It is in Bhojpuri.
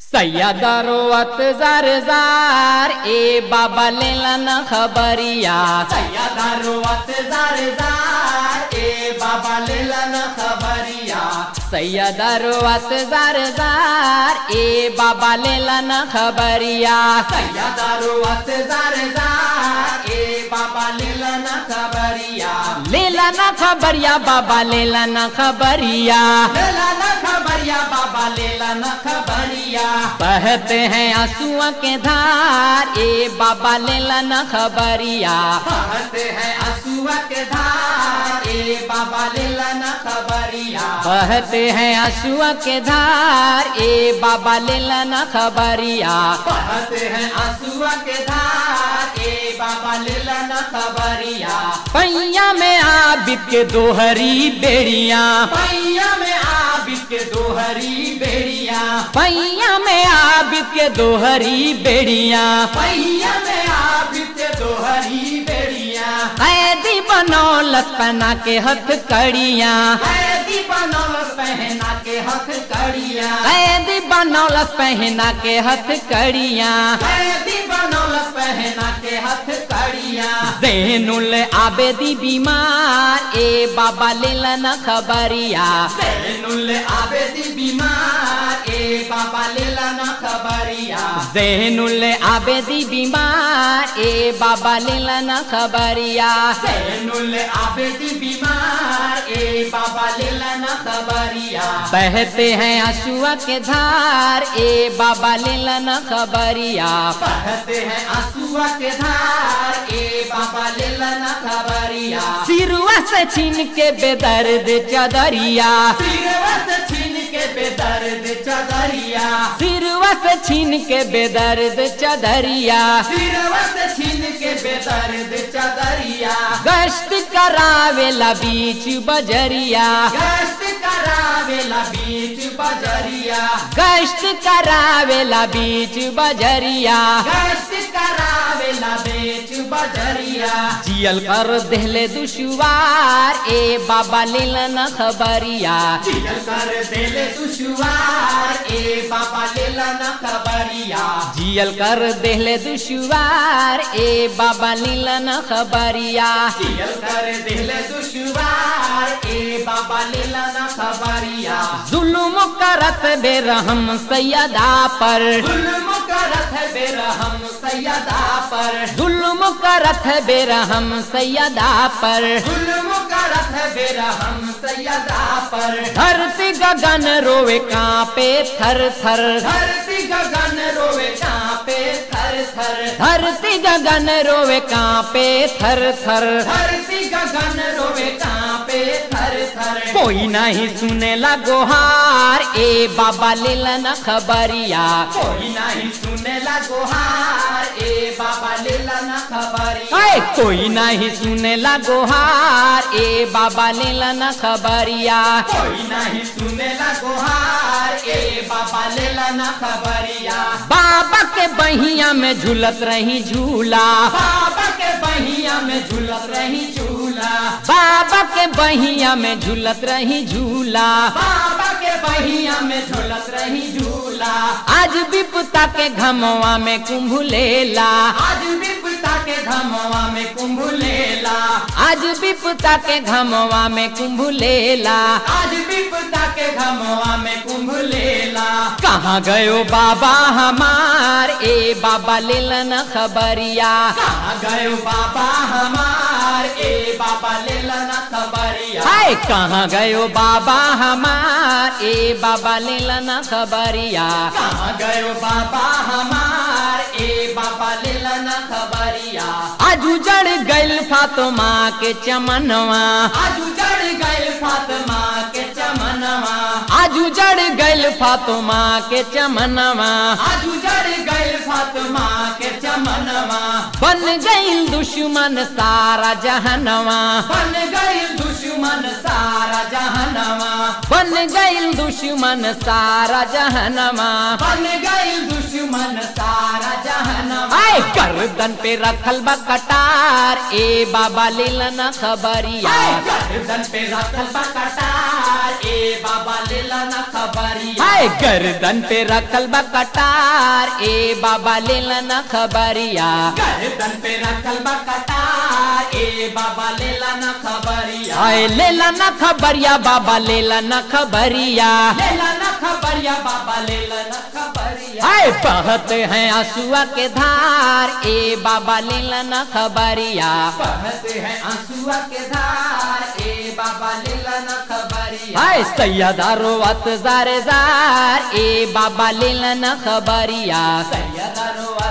सय्यदरोवत जार जार ए बाबा लेला न खबरिया सय्यदरोवत जार जार ए बाबा लेला न खबरिया सय्यदरोवत जार जार ए बाबा लेला न खबरिया सय्यदरोवत जार जार ए बाबा लेला न खबरिया लेला न खबरिया बाबा लेला न खबरिया लेला न खबरिया बाबा लेला न खबरिया बहते हैं आंसुओं के धार ए बाबा लेला न खबरिया बहते हैं आंसुआ के धार ए बाबा लेला न खबरिया बहते हैं आंसुओं के धार ए बाबा लेला न खबरिया बहते हैं आंसुआ के धार ए बाबा लेला न खबरिया पैया में आबिद के दोहरी बेड़िया पैया में आबिद के दोहरी बेड़िया पैया में आबिद के दोहरी बेड़िया पैया में आबिद के दोहरी बेड़िया कैदी बनौलस पहना के हथ कड़िया कैदी बनौलस पहना के हथ कड़िया कैदी बनौलस पहना के हथ कड़िया कैदी बनौलस पहना के हथ कड़िया जैनुल आबेदी बीमार ए बाबा लेला न खबरिया सैनुल आबेदी बीमार ए बाबा लेला न खबरिया जैनुल आबेदी बीमार ए बाबा लेला न खबरिया सैनुल आबेदी बीमार ए बाबा लेला न खबरिया बहते हैं आंसुआ के धार ए बाबा लेला न खबरिया बहते हैं आंसुआ के धार ए बाबा लेला न खबरिया सिरुआ से छीन के बेदर्द चदरिया सिरवा से छीन के बेदर्द चदरिया सिरुआ से छीन के बेदर्द चदरिया सिरवा से छीन के बेदर्द चदरिया गश्त करावेला बीच बजरिया गश्त करावेला बीच बजरिया गश्त करावेला बीच बजरिया गश्त करावेला बीच बजरिया जियल कर देहले दुशवार ए बाबा लेला न खबरिया जियल कर देले दुशवार ए बाबा लेला न खबरिया जियल कर देहले दुशवार ए बाबा लेला न खबरिया जियल कर देले दुशवार ए बाबा लेला न खबरिया जुल्म करत बेरहम सैयदा पर जुल्म करत है बेरहम सैयदा पर जुल्म करत बेरहम सैयदा पर जुल्म करत है बेरहम सैयदा पर धरती गगन रोवे कांपे थर थर धरती गगन रोवे कांपे थर थर धरती गगन रोवे कांपे थर थर धरती गगन रोवे कांपे थर थर कोई नहीं सुने लगो हार ए बाबा लेला न खबरिया कोई नहीं सुने लगो हार ए बाबा लेला न खबरिया अरे कोई नहीं सुने लगो हार ए बाबा लेला न खबरिया कोई नहीं सुने लगो हार ए बाबा लेला न खबरिया बाबा के बहिया में झूलत रही झूला बाबा के बहिया में झूलत रही झूला बाबा के बहिया में झूलत रही झूला बाबा के बहिया में झूलत रही झूला आज विपता के घमवा में कुंभ लेला आज विपता के धमवा में कुंभ लेला आज विपता के घमवा में कुंभ लेला आज विपता के घमवा में कुंभ लेला कहाँ गयो बाबा हमार ए बाबा लेला न खबरिया कहाँ गयो बाबा हमार ए बाबा लेला न खबरिया हाय कहाँ गयो बाबा हमार ए बाबा लेला न खबरिया कहाँ गयो बाबा हमार ए बाबा लेला न खबरिया आज उजड़ गइल फातमा के चमनवा आज उजड़ गइल फातिमा के चमनवा आज उजड़ गइल फातमा के चमनवा आज उजड़ गइल फातिमा के चमनवा बन गइल दुश्मन सारा जहनवा बन गइल दुश्मन सारा जहनवा बन गइल दुश्मन सारा जहनवा बन गइल दुश्मन दुश्मन सारा जहनवा आए गर्दन पे रखल बा कटार ए बाबा लेला न खबरिया गर्दन पे रखल बा कटार ए बाबा लेला न खबरिया आए गर्दन पे रखल बा कटार ए बाबा लेला न खबरिया गर्दन पे रखल बा कटार ए बाबा लेला न खबरिया आए लेला न खबरिया बाबा लेला न खबरिया लेला न खबरिया बाबा लेला न खबरिया आए बहते हैं आंसुआ के धार ए बाबा लेला न खबरिया बहते हैं आंसुआ के धार ए बाबा लेला न खबरिया आए सैयदारो अत जार जार ए बाबा लेला न खबरिया सैयदा रोआ